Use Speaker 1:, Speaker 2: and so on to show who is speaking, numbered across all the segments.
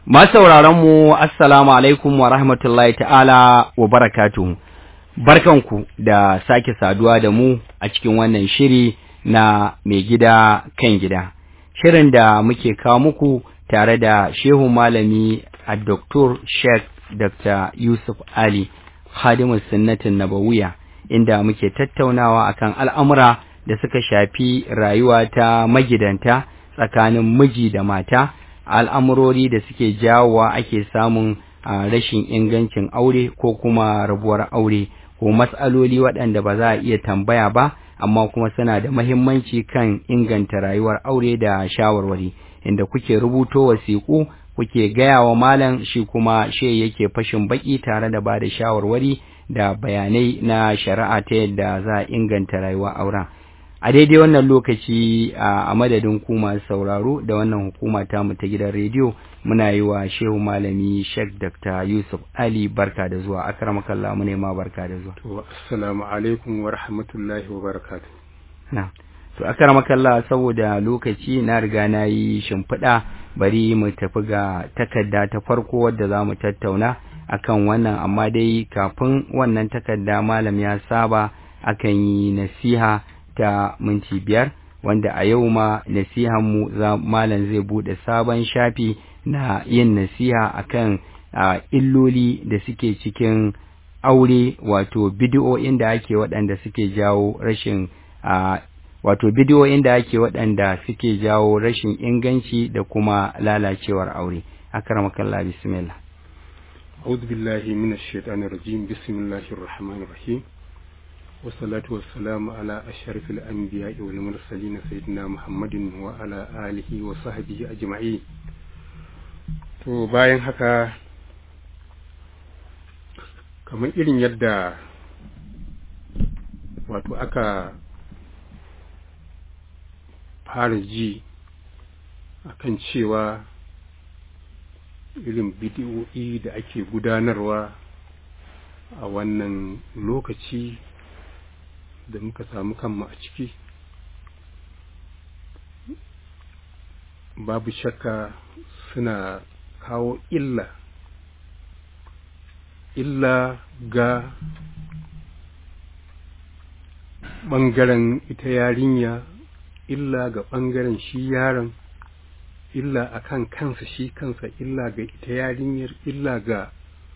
Speaker 1: mu assalamu alaikum wa rahmatullahi ta'ala wa barakatuhu barkanku da sake saduwa da mu a cikin wannan shiri na mai gida kan gida shirin da muke kawo muku tare da shehu malami a Dr. Sheikh Dr. Yusuf Ali Khadimus Sunnatin Nabawiya inda muke tattaunawa akan al'amura da suka shafi rayuwa ta magidanta tsakanin miji da mata al'amurori da suke jawowa ake samun rashin ingancin aure ko kuma rabuwar aure ko matsaloli waɗanda ba za a iya tambaya ba amma kuma suna da mahimmanci kan inganta rayuwar aure da shawarwari inda kuke rubuto wasiƙu kuke gaya wa malam shi kuma she yake fashin baki tare da ba da shawarwari da bayanai na shari'a ta yadda za a inganta rayuwar auren a daidai wannan lokaci a madadin ku masu sauraro da wannan hukuma ta mu ta gidan rediyo muna yi wa shehu malami Sheikh Dr. Yusuf Ali barka da zuwa akramakallah mu ne ma barka da zuwa
Speaker 2: to assalamu alaikum wa rahmatullahi wa barakatuh
Speaker 1: na to akramakallah saboda lokaci na riga na yi shimfiɗa bari mu tafi ga takarda ta farko wadda za mu tattauna akan wannan amma dai kafin wannan takarda malam ya saba akan yi nasiha ta minti biyar wanda a yau ma nasihanmu malam zai bude sabon shafi na yin nasiha akan uh, illoli da suke cikin aure wato bidiyoyin da ake waɗanda suke jawo rashin uh, wato bidiyoyin da ake waɗanda suke jawo rashin inganci da kuma lalacewar aure akramakallah bismillah
Speaker 2: أعوذ بالله من الشيطان الرجيم بسم الله الرحمن الرحيم والصلاة والسلام على أشرف الأنبياء والمرسلين سيدنا محمد وعلى آله وصحبه أجمعين to bayan haka kamar irin yadda wato aka fara ji akan cewa irin bidiyoyi da ake gudanarwa a wannan lokaci da muka samu kanmu a ciki babu shakka suna kawo illa illa ga ɓangaren ita yarinya illa ga ɓangaren shi yaron illa a kan kansa shi kansa illa ga ita yarinyar illa ga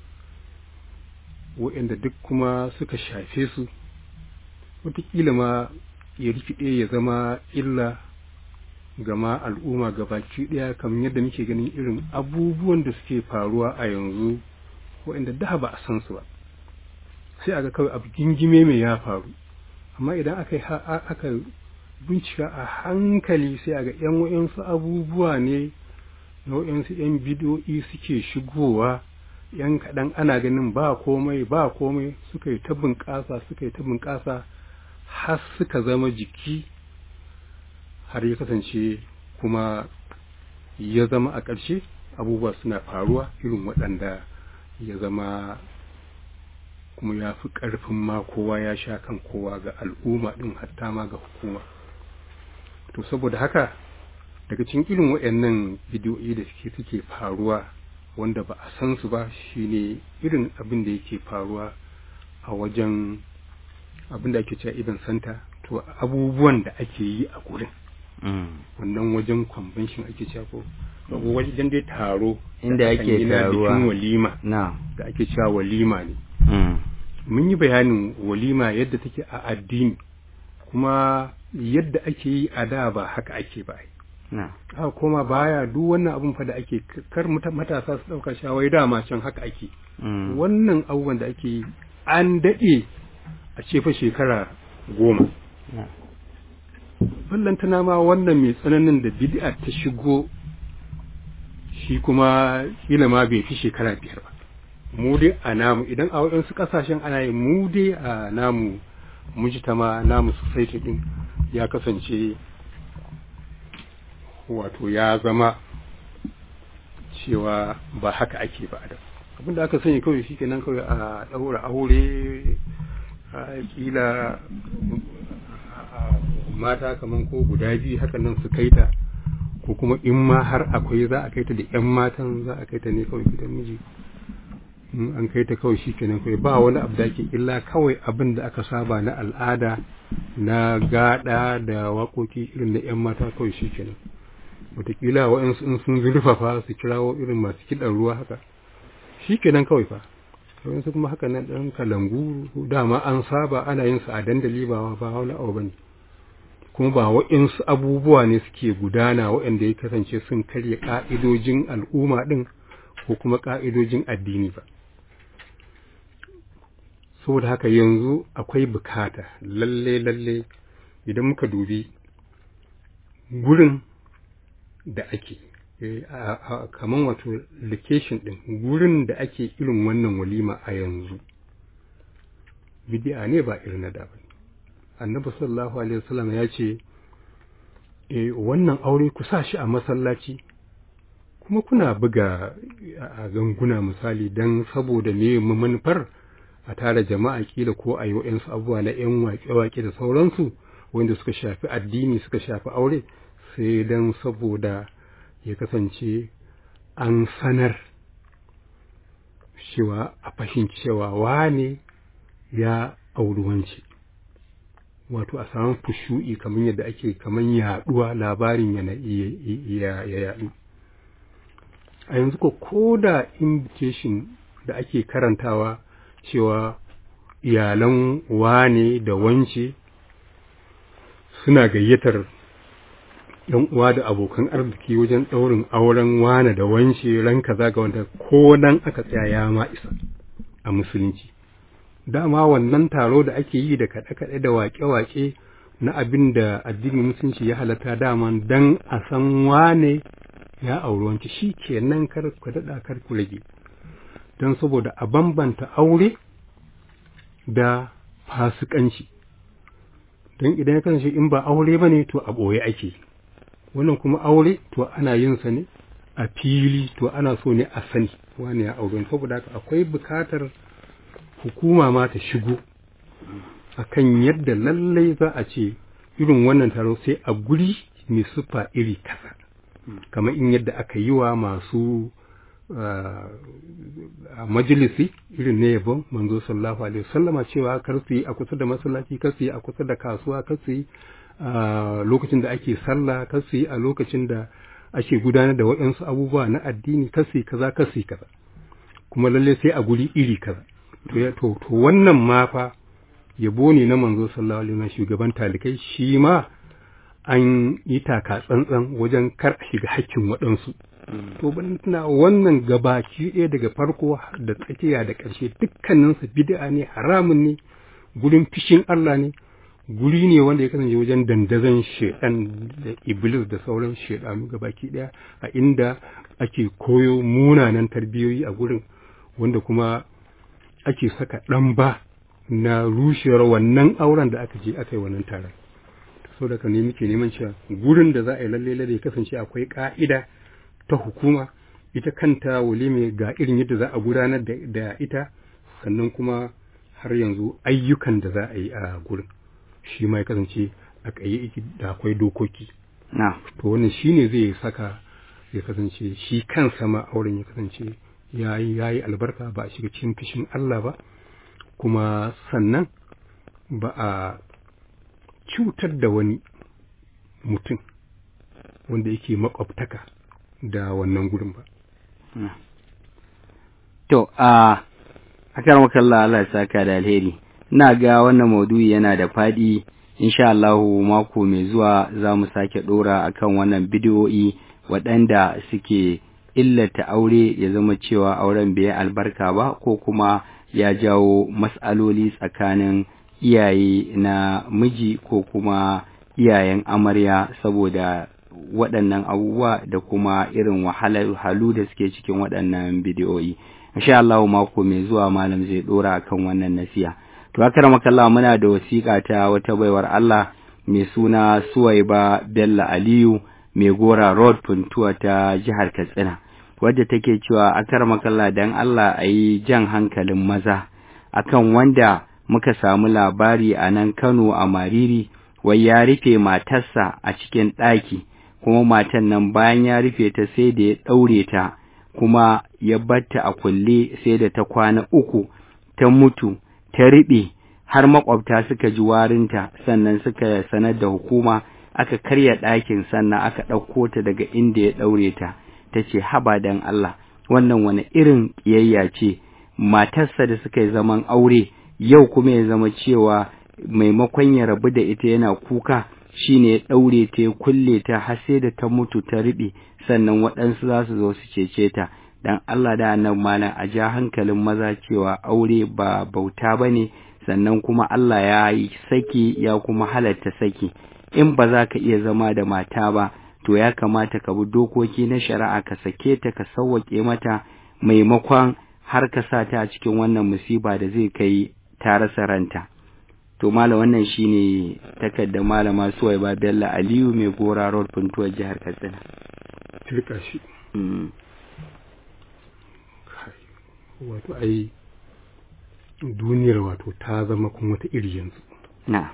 Speaker 2: waɗanda duk kuma suka shafe su wataƙila ma ya rikide ya zama illa gama al'umma baki ɗaya kamar yadda muke ganin irin abubuwan da suke faruwa a yanzu waɗanda da ba a san su ba sai aga kawai abu gingime mai ya faru amma idan aka aka bincika a hankali sai aga yan wayansu abubuwa ne na wayansu yan bidiyoyi suke shigowa yan kaɗan ana ganin ba komai ba komai suka yi ta bunƙasa suka yi ta bunƙasa har suka zama jiki har ya kasance kuma ya zama a ƙarshe abubuwa suna faruwa irin waɗanda ya zama kuma ya fi ƙarfin ma kowa ya sha kan kowa ga al'umma ɗin hatta ma ga hukuma to saboda haka daga cikin irin waɗannan bidiyoyi da suke suke faruwa wanda ba a san su ba shine irin abin da yake faruwa a wajen abin da ake cewa iban santa to abubuwan da ake yi a gurin wannan wajen convention ake cewa ko wajen dai taro
Speaker 1: inda ake taruwa
Speaker 2: bikin walima
Speaker 1: na
Speaker 2: da ake cewa walima ne mun yi bayanin walima yadda take a addini kuma yadda ake yi a da ba haka ake ba
Speaker 1: na
Speaker 2: a koma baya duk wannan abun fa da ake kar matasa su dauka shawai dama can haka ake wannan abubuwan da ake yi an daɗe a ce fa shekara goma ballantana ma wannan mai tsananin da bid'a ta shigo shi kuma kila ma bai fi shekara biyar ba mu dai a namu idan a waɗansu ƙasashen ana yi mu dai a namu mujtama namu society din ya kasance wato ya zama cewa ba haka ake ba da abinda aka sani kawai shi kenan kawai a ɗaura aure a kila mata kaman ko guda biyu haka nan su kai ta ko ko kuma in ma har akwai za a kai ta da 'yan matan za a kai ta ne kawai gidan miji in an kai ta kawai shi kenan kawai ba wani abu da ake illa kawai abin da aka saba na al'ada na gada da waƙoƙi irin na 'yan mata kawai shi kenan wataƙila waɗansu in sun zurfafa su kirawo irin masu kiɗan ruwa haka shi kenan kawai fa waɗansu kuma haka nan ɗan kalangu dama an saba ana yin su a dandali ba ba wani abu bane kuma ba waɗansu abubuwa ne suke gudana waɗanda ya kasance sun karya ƙa'idojin al'umma ɗin ko kuma ƙa'idojin addini ba saboda haka yanzu akwai bukata lalle lalle idan muka dubi gurin da ake kamar wato location din gurin da ake irin wannan walima a yanzu bidi'a ne ba irin na da ba annabi sallallahu alaihi wasallam ya ce eh wannan aure ku sa shi a masallaci kuma kuna buga a ganguna misali dan saboda me manufar a tara jama'a kila ko a yi wa'yansu abubuwa na 'yan waƙe-waƙe da sauransu wanda suka shafi addini suka shafi aure sai don saboda ya kasance an sanar cewa a fahimci cewa wane ya auri wance wato a samun fushu'i kamar yadda ake kamar yaduwa labarin yana ya yadu a yanzu ko ko da invitation da ake karantawa cewa iyalan wane da wance suna gayyatar yan uwa da abokan arziki wajen ɗaurin auren wane da wance ran kaza ga wanda ko nan aka tsaya ya ma isa a musulunci dama wannan taro da ake yi da kaɗe-kaɗe da waƙe-waƙe na abin da addinin musulunci ya halatta dama dan a san wane ya auri wance shi kenan kar ku daɗa kar ku rage don saboda a bambanta aure da fasikanci don idan ya kasance in ba aure ba ne to a ɓoye ake wannan kuma aure to ana yin sa ne a fili to ana so ne a sani wani ya aure saboda haka akwai bukatar hukuma ma ta shigo akan yadda lallai za a ce irin wannan taro sai a guri mai sufa iri kasa kamar in yadda aka yi wa masu a majalisi irin na yabon manzo sallallahu alaihi wasallama cewa kar su yi a kusa da masallaci kar su yi a kusa da kasuwa kar su yi a lokacin da ake sallah kar su yi a lokacin da ake gudanar da waɗansu abubuwa na addini kar su yi kaza kar su yi kaza kuma lalle sai a guri iri kaza to to to wannan ma fa yabo ne na manzo sallallahu alaihi wasallam shugaban talikai shi ma an yi taka tsantsan wajen kar a shiga hakkin waɗansu to ban tuna wannan gabaki ɗaya daga farko da tsakiya da ƙarshe dukkaninsa bid'a ne haramun ne gurin fishin Allah ne guri ne wanda ya kasance wajen dandazon shedan da iblis da sauran shedanu gabaki ɗaya a inda ake koyo munanan tarbiyoyi a gurin wanda kuma ake saka ɗan ba na rushewar wannan auren da aka je aka yi wannan taron saboda ka ne muke neman cewa gurin da za a yi lalle lalle kasance akwai ka'ida ta hukuma ita kanta walime ga irin yadda za a gudanar da ita sannan kuma har yanzu ayyukan da za a yi a gurin shi ma ya kasance a kayi da akwai dokoki to wannan shine zai saka ya kasance shi kansa ma auren ya kasance ya yi albarka ba a shiga cikin fishin Allah ba kuma sannan ba a cutar da wani mutum wanda yake makwabtaka da wannan gurin ba.
Speaker 1: To, a akar makalla Allah saka da alheri, ina ga wannan maudu'i yana da faɗi, insha Allahu mako mai zuwa za mu sake ɗora akan wannan bidiyo'i waɗanda suke illata aure ya zama cewa auren bai albarka ba ko kuma ya jawo matsaloli tsakanin iyaye na miji ko kuma iyayen amarya saboda waɗannan abubuwa da kuma irin wahalhalu da suke cikin waɗannan bidiyoyi insha Allah mako mai zuwa malam zai dora akan wannan nasiya to haka makalla muna da wasiƙa ta wata baiwar Allah mai suna Suwaiba Bello Aliyu mai gora road puntuwa ta jihar Katsina wadda take cewa akar makalla dan Allah a yi jan hankalin maza akan wanda muka samu labari a nan Kano a Mariri wai ya rufe matarsa a cikin ɗaki kuma matan nan bayan ya rufe ta sai da ya ɗaure ta kuma ya batta a kulle sai da ta kwana uku ta mutu ta riɓe har makwabta suka ji warinta sannan suka sanar da hukuma aka karya ɗakin sannan aka ɗauko ta daga inda ya ɗaure ta ta ce haba dan Allah wannan wani irin ƙiyayya ce matarsa da suka yi zaman aure yau kuma ya zama cewa maimakon ya rabu da ita yana kuka shine ya ɗaure ta ya kulle ta har sai da ta mutu ta riɓe sannan waɗansu za su zo su cece ta dan Allah da annan malam a ja hankalin maza cewa aure ba bauta ba ne sannan kuma Allah ya yi saki ya kuma halatta saki in ba za ka iya zama da mata ba to ya kamata ka bi dokoki na shari'a ka sake ta ka sauwaƙe mata maimakon har ka sa ta a cikin wannan musiba da zai kai ta rasa ranta to mala wannan shine takardar malama Suwaiba Bello Aliyu mai gora road puntuwar jihar Katsina
Speaker 2: tilka shi wato ai duniyar wato ta zama kuma wata iri yanzu
Speaker 1: na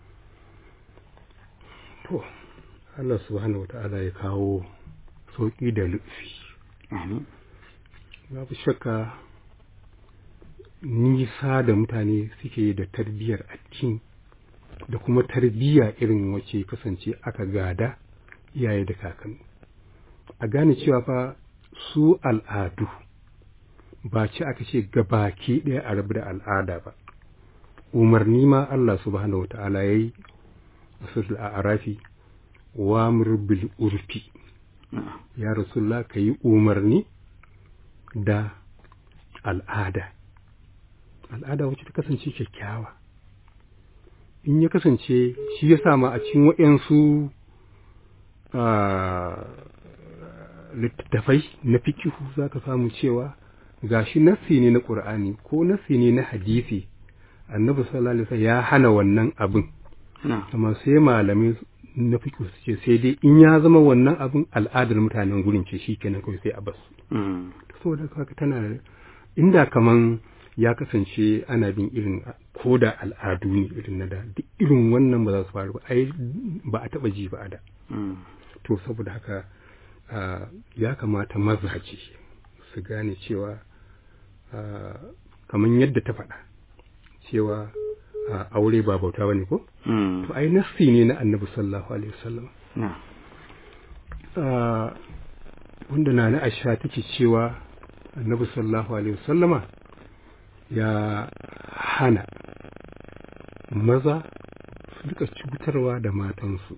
Speaker 2: to Allah subhanahu wata'ala ya kawo sauƙi da lufi
Speaker 1: amin
Speaker 2: babu shakka nisa da mutane suke da tarbiyyar addini da kuma tarbiyya irin wace kasance aka gada iyaye da kakanni a gane cewa fa su al'adu ba ci aka ce gabaki ɗaya a rabu da al'ada ba umarni ma Allah subhanahu wa ta'ala ya yi a arafi wa bil urfi ya rasulullah ka yi umarni da al'ada al'ada wacce ta kasance kyakkyawa in ya kasance shi ya sama a cikin waɗansu littattafai na fikihu za ka samu cewa gashi nassi ne na ƙur'ani ko nassi ne na hadisi annabi sallallahu alaihi wasallam ya hana wannan abin amma sai malamai na fikihu su ce sai dai in ya zama wannan abin al'adar mutanen gurin ce shikenan kawai sai a basu saboda haka tana inda kaman ya kasance ana bin irin ko da al'adu ne irin na da duk irin wannan ba za su faru ba ai ba a taba ji ba a da to saboda haka ya kamata mazaje su gane cewa kamar yadda ta faɗa cewa aure ba bauta ba ne ko to ai nassi ne na annabi sallallahu alaihi wasallam wanda na na aisha take cewa annabi sallallahu alaihi wasallama ya hana maza su duka cutarwa da matansu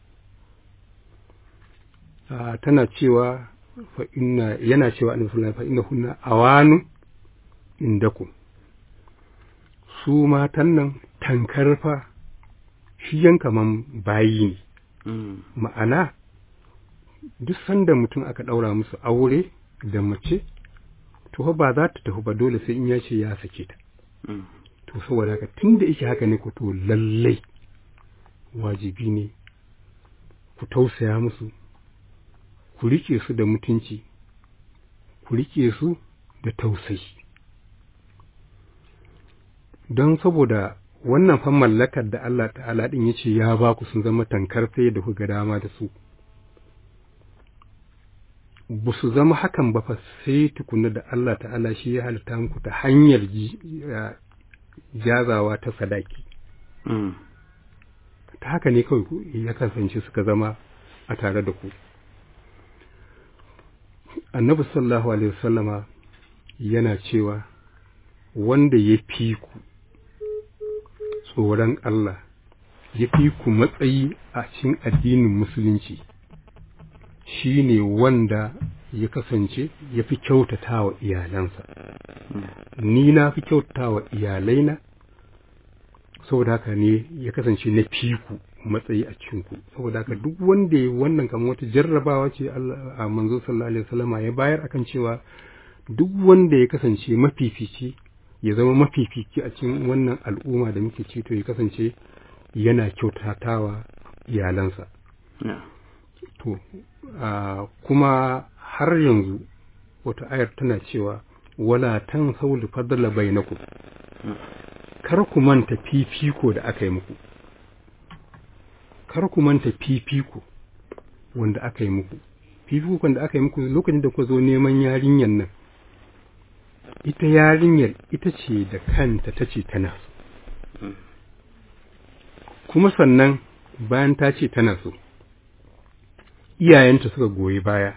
Speaker 2: tana cewa fa inna yana cewa annabi sallallahu fa inna hunna awanu indakum su matan nan tankar fa shi yan kaman bayi ne ma'ana duk sanda mutum aka ɗaura musu aure da mace to ba za ta tafi ba dole sai in ya ce ya sake ta to saboda haka tun da yake haka ne ku to lallai wajibi ne ku tausaya musu ku rike su da mutunci ku rike su da tausayi don saboda wannan fan mallakar da Allah ta'ala din yace ya ba ku sun zama tankar sai da kuka dama da su ba su zama hakan ba fa sai tukuna da Allah ta'ala shi ya halitta muku ta hanyar jazawa ta sadaki ta haka ne kawai ya kasance suka zama a tare da ku annabi sallallahu alaihi wasallama yana cewa wanda ya fi ku tsoron Allah ya fi ku matsayi a cikin addinin musulunci shi ne wanda ya kasance ya fi kyautata wa iyalansa ni na fi kyautata wa iyalaina saboda haka ne ya kasance na fiku matsayi a cikinku saboda haka duk wanda ya wannan kamar wata jarrabawa ce a manzo sallallahu alaihi wasallama ya bayar akan cewa duk wanda ya kasance mafifici ya zama mafifici a cikin wannan al'umma da muke ci to ya kasance yana kyautatawa iyalansa to kuma har yanzu wata ayar tana cewa wala tan sauli fadla bainakum kar ku manta fifiko da aka yi muku kar ku manta fifiko wanda aka yi muku fifikon da aka yi muku lokacin da kuka zo neman yarinyar nan ita yarinyar ita ce da kanta ta ce tana so kuma sannan bayan ta ce tana so iyayenta suka goyi baya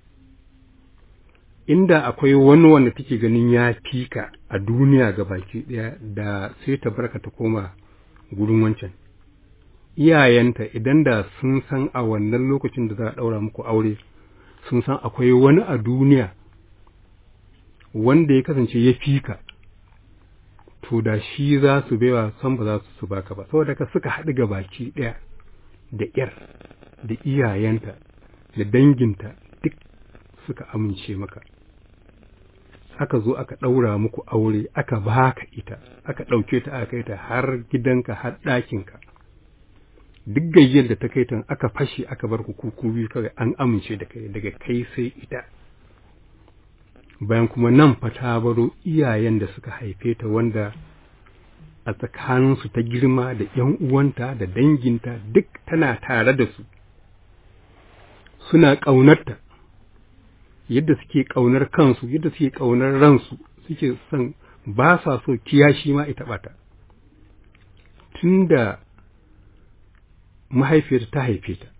Speaker 2: inda akwai wani wanda take ganin ya fika a duniya ga baki ɗaya da sai ta barka ta koma gurin wancan iyayenta idan da sun san a wannan lokacin da za a ɗaura muku aure sun san akwai wani a duniya wanda ya kasance ya fika to da shi za su baiwa san ba za su baka ba saboda ka suka haɗu ga baki ɗaya da ƴar da iyayenta da danginta duk suka amince maka aka zo aka ɗaura muku aure aka baka ita aka ɗauke ta aka kai ta har gidanka har ɗakinka duk gayyar da ta kai ta aka fashe aka bar ku kuku biyu kawai an amince da kai daga kai sai ita bayan kuma nan fa ta baro iyayen da suka haife ta wanda a tsakaninsu ta girma da ‘yan uwanta da danginta duk tana tare da su suna ƙaunarta yadda suke ƙaunar kansu yadda suke ƙaunar ransu suke son ba sa so kiyashi ma ita ɓata tun da mahaifiyarta ta haife ta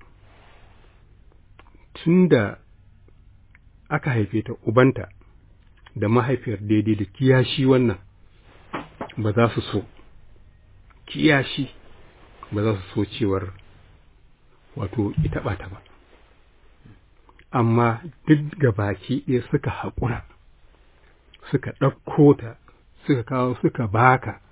Speaker 2: tun da aka haife ta ubanta da mahaifiyar daidai da kiyashi wannan ba za su so kiyashi ba za su so cewar wato ita ɓata ba amma duk ga baki ɗaya suka haƙura suka ɗauko ta suka kawo suka baka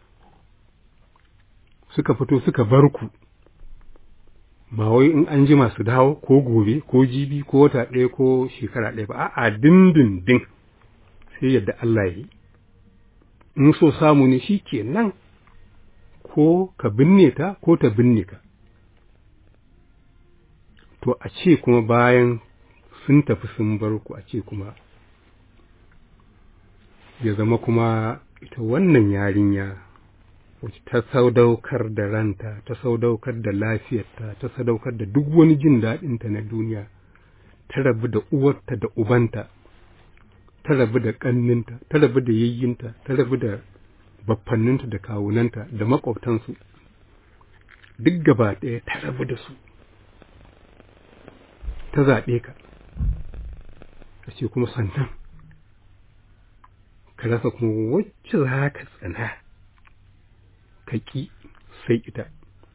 Speaker 2: suka fito suka bar ku ba wai in an jima su dawo ko gobe ko jibi ko wata ɗaya ko shekara ɗaya ba a'a dindindin sai yadda Allah ya yi in so samu ne shi ke nan ko ka binne ta ko ta binne ka to a ce kuma bayan sun tafi sun bar ku a ce kuma ya zama kuma ita wannan yarinya wacce ta sadaukar da ranta ta sadaukar da lafiyarta ta sadaukar da duk wani jin daɗinta na duniya ta rabu da uwarta da ubanta ta rabu da ƙanninta ta rabu da yayyinta ta rabu da baffanninta da kawunanta da maƙwabtansu duk gaba ɗaya ta rabu da su ta zaɓe ka a ce kuma sannan ka rasa kuma wacce za ka tsana ka ƙi sai ita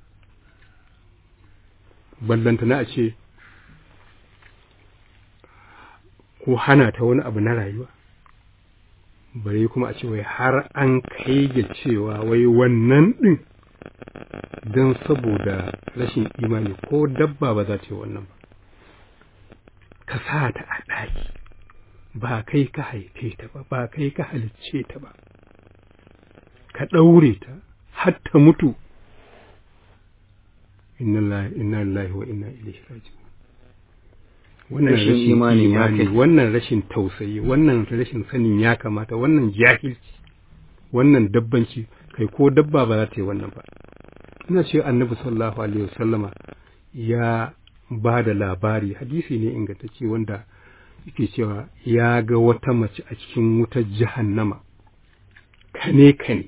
Speaker 2: ballanta na a ce ko hana ta wani abu na rayuwa bare kuma a ce wai har an kai ga cewa wai wannan ɗin don saboda rashin imani ko dabba ba za ta yi wannan ba ka sa ta a ɗaki ba kai ka haife ta ba ba kai ka halicce ta ba ka ɗaure ta har ta mutu inna lillahi wa inna ilaihi raji'un wannan
Speaker 1: Rashin
Speaker 2: rashin
Speaker 1: imanin ya
Speaker 2: imani
Speaker 1: kai.
Speaker 2: wannan rashin tausayi wannan rashin sanin ya kamata wannan jahilci wannan dabbanci kai ko dabba ba za ta yi wannan ba ina ce annabi sallallahu alaihi wasallama ya ba da labari hadisi ne ingantacce wanda yake cewa ya ga wata mace a cikin wutar jahannama kane kane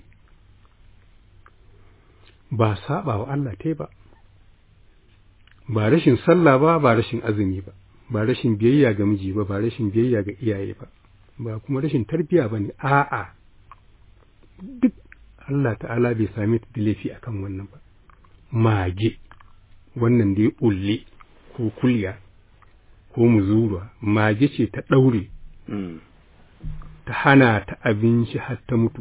Speaker 2: ba saba wa Allah ta ba ba rashin sallah ba ba rashin azumi ba ba rashin biyayya ga miji ba ba rashin biyayya ga iyaye ba ba kuma rashin tarbiya ba ne a'a duk Allah ta'ala bai sami ta da laifi akan wannan ba mage wannan da ya ulle ko kulya ko muzura mage ce ta ɗaure
Speaker 1: Mm.
Speaker 2: ta hana ta abinci har ta mutu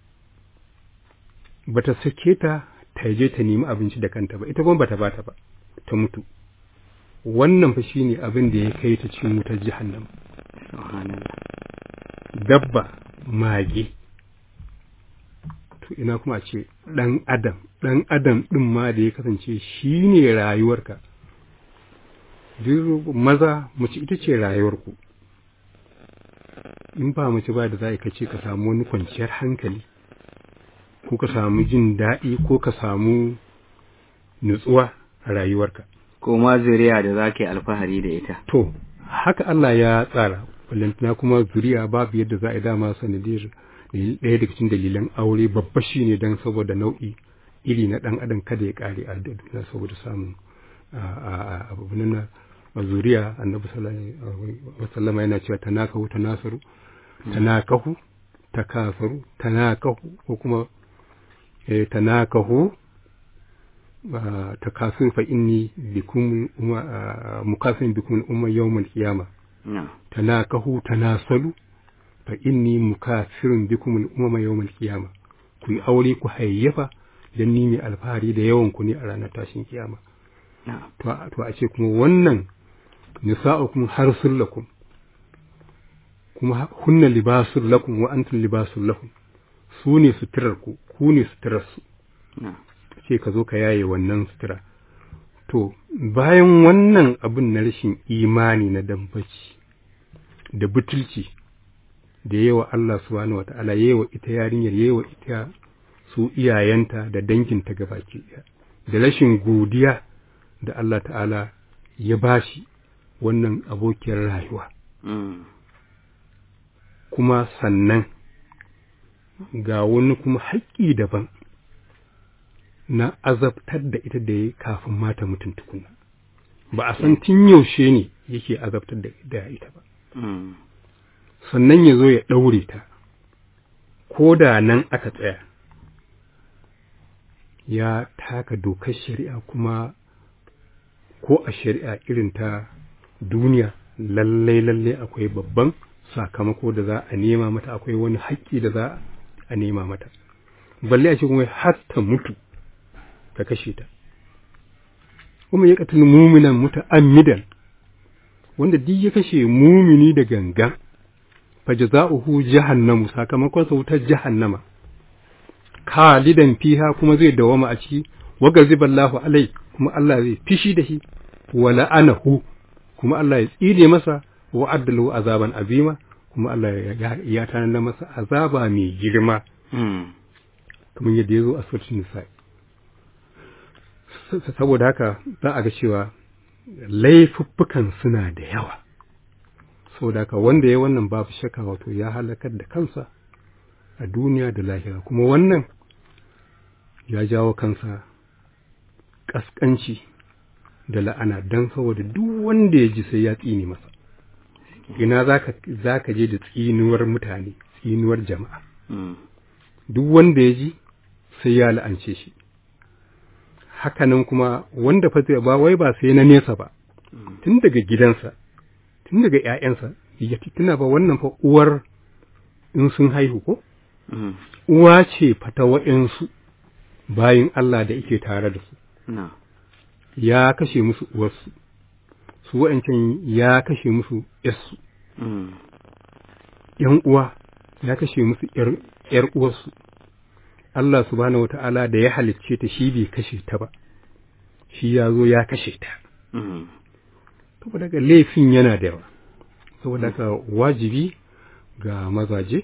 Speaker 2: bata sake ta ta je ta nemi abinci da kanta ba ita kuma bata bata ba ta mutu wannan fa shine abin da ya kai ta cikin wutar jahannam
Speaker 1: Subhanallah.
Speaker 2: dabba mage to ina kuma a ce ɗan adam ɗan adam ɗin ma da ya kasance shi ne rayuwarka duk maza mace ita ce rayuwarku in ba mace ba da za ka ce ka samu wani kwanciyar hankali ko ka samu jin daɗi ko ka samu nutsuwa a rayuwarka
Speaker 1: ko ma zuriya da za ka yi alfahari da ita
Speaker 2: to haka Allah ya tsara ballantana kuma zuriya babu yadda za a yi dama sanadiyar ɗaya daga cikin dalilan aure babba shi ne don saboda nau'i iri na ɗan adam kada ya ƙare a duniya saboda samun abu na zuriya annabi sallallahu yana cewa tanakahu tanasaru tanakahu takasaru tanakahu ko kuma tanakahu takasur fa inni bikum mukasin bikum umma yawmal qiyama tanakahu tanasalu fa inni mukasirun bikum umma yawmal qiyama ku yi aure ku hayyafa dan ni mai alfahari da yawan ku ne a ranar tashin kiyama to a ce kuma wannan nisa'ukum harsul lakum kuma hunna libasul lakum wa antum libasul lahum su ne suturar ku ku ne suturar su ce ka zo ka yaye wannan sutura to bayan wannan abin na rashin imani na dambaci da butulci da yawa Allah subhanahu wata'ala yawa ita yarinyar yawa ita su iyayenta da danginta gabaki ɗaya da rashin godiya da Allah ta'ala ya bashi wannan abokiyar rayuwa kuma sannan ga wani kuma haƙƙi daban na azabtar da ita da ya kafin mata mutum tukuna ba a san tun yaushe ne yake azabtar da ita ba sannan ya zo ya ɗaure ta ko da nan aka tsaya ya taka dokar shari'a kuma ko a shari'a irin ta duniya lallai lallai akwai babban sakamako da za a nema mata akwai wani haƙƙi da za a nema mata balle a ce kuma har ta mutu ka kashe ta kuma ya katil muminan muta'ammidan wanda duk ya kashe mumini da gangan fa jaza'uhu jahannamu sakamakon sa wutar jahannama khalidan fiha kuma zai dawama a ciki wa gaziballahu alai kuma Allah zai fishi da shi wa la'anahu kuma Allah ya tsire masa wa addalu azaban azima kuma Allah ya tanada masa azaba mai girma kamar yadda ya zo a suratul nisa saboda haka za a ga cewa laifuffukan suna da yawa saboda haka wanda ya wannan babu shakka wato ya halakar da kansa a duniya da lahira kuma wannan ya jawo kansa ƙasƙanci da la'ana don saboda duk wanda ya ji sai ya tsine masa ina za ka je da tsinuwar mutane tsinuwar jama'a duk wanda ya ji sai ya la'ance shi hakanan kuma wanda fa ba wai ba sai na nesa ba tun daga gidansa tun daga ‘ya'yansa ya tuna ba wannan fa uwar in sun haihu ko uwa ce fata wa'yansu bayin Allah da yake tare da su ya kashe musu uwarsu su wa'ancan ya kashe musu ‘yarsu ‘yan uwa ya kashe musu ‘yar uwarsu Allah subhanahu wa ta'ala da ya halicce ta shi bai kashe ta ba, shi ya zo ya kashe ta. Saboda ga laifin yana da yawa, saboda ka wajibi ga mazaje,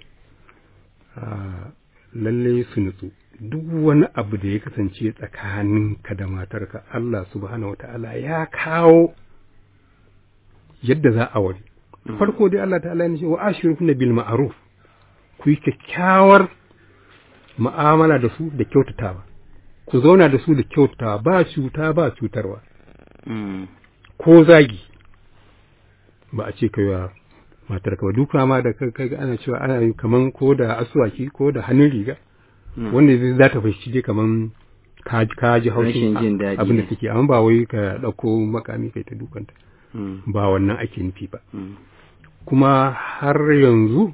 Speaker 2: lalle su nutsu, duk wani abu da ya kasance tsakaninka da matarka Allah subhanahu wa ta'ala ya kawo yadda za a wari. Farko dai Allah ta'ala ya ce wa ashiru bil ma'ruf ku yi kyakkyawar ma'amala da su da kyautatawa ku zauna da su da kyautatawa ba cuta ba cutarwa ko zagi ba a ce kai wa matar ka ba duka ma da kai ana cewa ana yi kaman ko da asuwaki ko da hannun riga wanda zai za ta fahimci dai kaman ka ji haushin abin da take amma ba wai ka ɗauko makami kai ta dukanta ba wannan ake nufi ba kuma har yanzu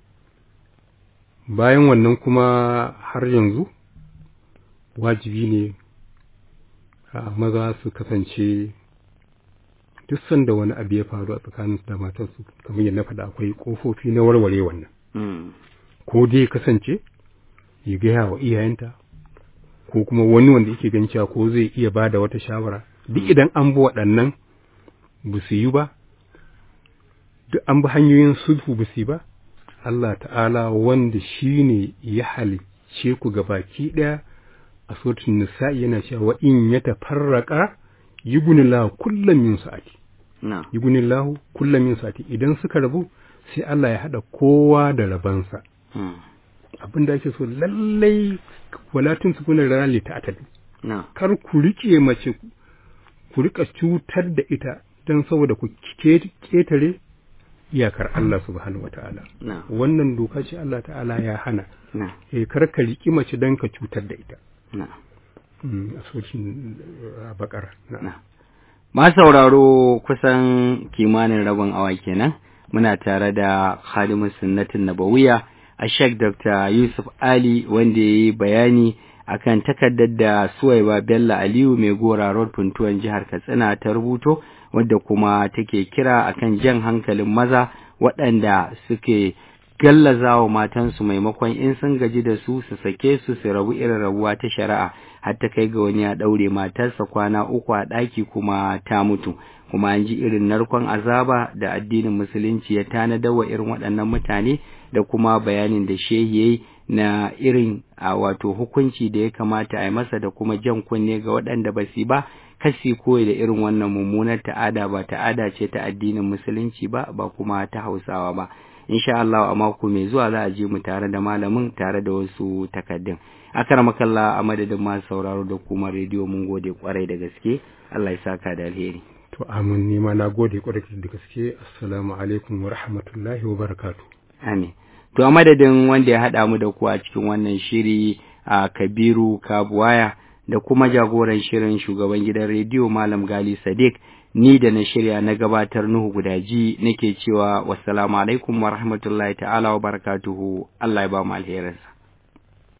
Speaker 2: bayan wannan kuma har yanzu wajibi ne maza su kasance duk sanda wani abu ya faru a tsakanin da matarsu kamar yadda na faɗa akwai ƙofofi na warware wannan ko dai kasance ya gaya wa iyayenta ko kuma wani wanda yake gan cewa ko zai iya ba da wata shawara duk idan an bi waɗannan ba su yi ba duk an bi hanyoyin sulhu ba su yi ba Allah ta'ala wanda shi ne ya halicce ku ga baki ɗaya a sotun nisa'i yana cewa wa in ya tafarraka yugunillahu kullum min sa'ati
Speaker 1: na
Speaker 2: yugunillahu kullum min sa'ati idan suka rabu sai Allah ya hada kowa da rabansa
Speaker 1: mm,
Speaker 2: abin da ake so lallai walatun su kuna rana ta atadu
Speaker 1: na
Speaker 2: kar ku rike mace ku rika cutar da ita don saboda ku ke- ketare iyakar Allah subhanahu wata'ala
Speaker 1: na
Speaker 2: wannan doka ce Allah ta'ala ya hana
Speaker 1: na
Speaker 2: eh kar ka riki mace don ka cutar da ita
Speaker 1: na
Speaker 2: Mm, a sokin a bakar na
Speaker 1: na ma sauraro kusan kimanin rabin awa kenan muna tare da khadimin sunnatin nabawiya a Sheikh Dr. Yusuf Ali wanda ya yi bayani akan takardar da Suwaiba Bello Aliyu mai gora road puntuwan jihar Katsina ta rubuto wadda kuma take kira akan jan hankalin maza waɗanda suke gallazawa matansu maimakon in sun gaji da su su sake su su rabu irin rabuwa ta shari'a har ta kai ga wani ya ɗaure matarsa kwana uku a ɗaki kuma ta mutu kuma an ji irin narkon azaba da addinin musulunci ya tanadar wa irin waɗannan mutane da kuma bayanin da shehi yayi na irin a wato hukunci da ya kamata a yi masa da kuma jan kunne ga waɗanda ba su ba kasi koyi da irin wannan mummunar ta'ada ba ta'ada ce ta addinin musulunci ba ba kuma ta hausawa ba insha Allah a mako mai zuwa za a je mu tare da malamin tare da wasu takaddun makalla a madadin masu sauraro da kuma rediyo mun gode kwarai da gaske Allah ya saka da alheri
Speaker 2: to amin ni ma na gode kwarai da gaske assalamu alaikum wa rahmatullahi wa barakatuh
Speaker 1: amin to a madadin wanda ya haɗa mu da ku a cikin wannan shiri a Kabiru Kabuwaya da kuma jagoran shirin shugaban gidan rediyo Malam Gali Sadiq ni da na shirya na gabatar Nuhu Gudaji nake cewa wassalamu alaikum wa rahmatullahi ta'ala wa barakatuhu Allah ya ba mu alherinsa